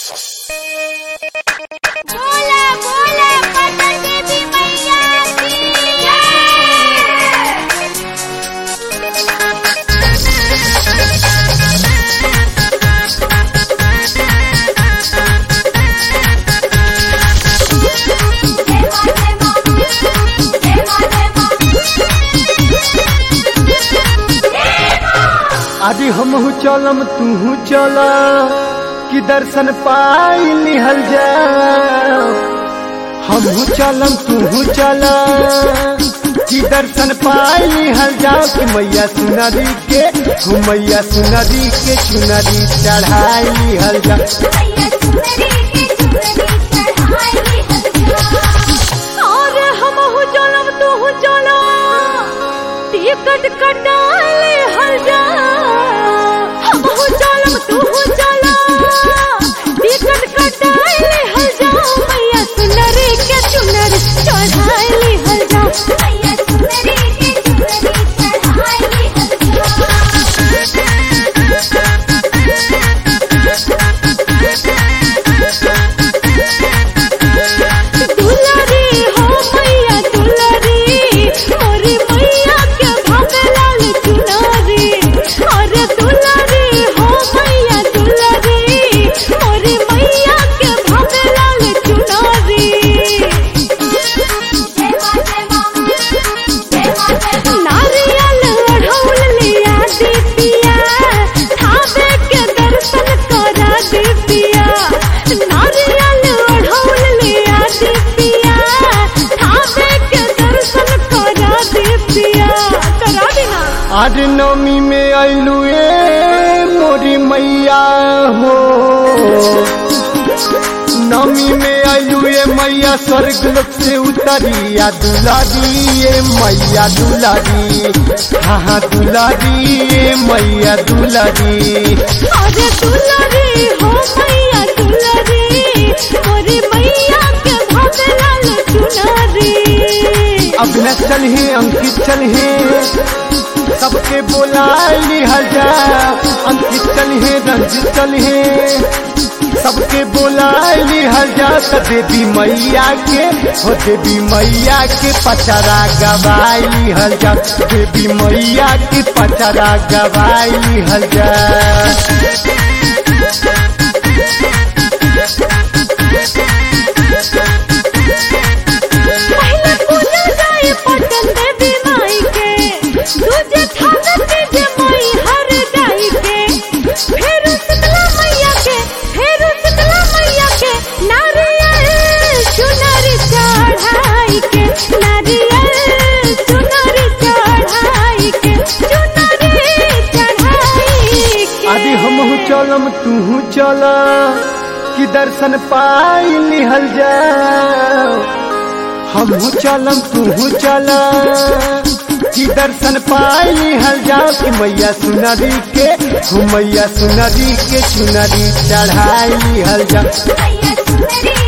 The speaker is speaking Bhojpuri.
बोला बोला पटन देवी मैया की जय अभी हमहू चलम तूहू चल कि दर्शन पाई लिहल जा हमहू चलम तूहू चल कि दर्शन पाई लिहल जा कि मैया सुनरी के हो मैया सुनरी के चुनरी चढ़ाई लिहल जा मैया सुंदरी के सुंदरी चढ़ाई हथिया और हम हो चलम तू हो चलो टिकट कटाले हल जा हम हो चलम तू हो चलो टिकट कटाले हल जा मैया सुंदरी के सुंदरी चढ़ाई हल जा मैया सुंदरी के सुंदरी चढ़ाई दुलारी हो मैया दुलारी मोरी मैया के भावे लाल चुनारी अरे दुलारी हो मैया दुलारी मोरी मैया के भावे लाल चुनारी नारियल ओढ़ौल लिया दीपिया थावे के दर्शन करा दीपिया नारियल ओढ़ौल लिया दीपिया थावे के दर्शन करा दीपिया करा देना आज नवमी में अइलू ए मोरी मैया हो नवमी में अइलू ए मैया स्वर्ग लोक से उतरिया दुलारी ए मैया दुलारी हाँ हाँ दुलारी ए मैया दुलारी अरे दुलारी हो मैया दुलारी मोरी मैया के भावे लाल चुनारी अब न चलहे अंकित चलहे सबके बोला लिहल जा अंकित चलहे रंजित चलहे सबके बोला लिहल जा त देवी मैया के हो देवी मैया के पचरा गवाई लिहल जा देवी मैया के पचरा गवाई लिहल जा पहले पूजा जाए पटन देवी माई के दूजे थाना तीजे माई हर जाई के फिर शीतला मैया के फिर शीतला मैया के नारियल चुनरी चढ़ाई के नारियल चुनरी चढ़ाई के चुनरी चढ़ाई के अभी हमहू चलम तूहू चल कि दर्शन पाई लिहल जा हमहू चलम तूहू चल कि दर्शन पाई लिहल जा कि मैया सुनरी के हो मैया सुनरी के चुनरी चढ़ाई लिहल जा मैया सुंदरी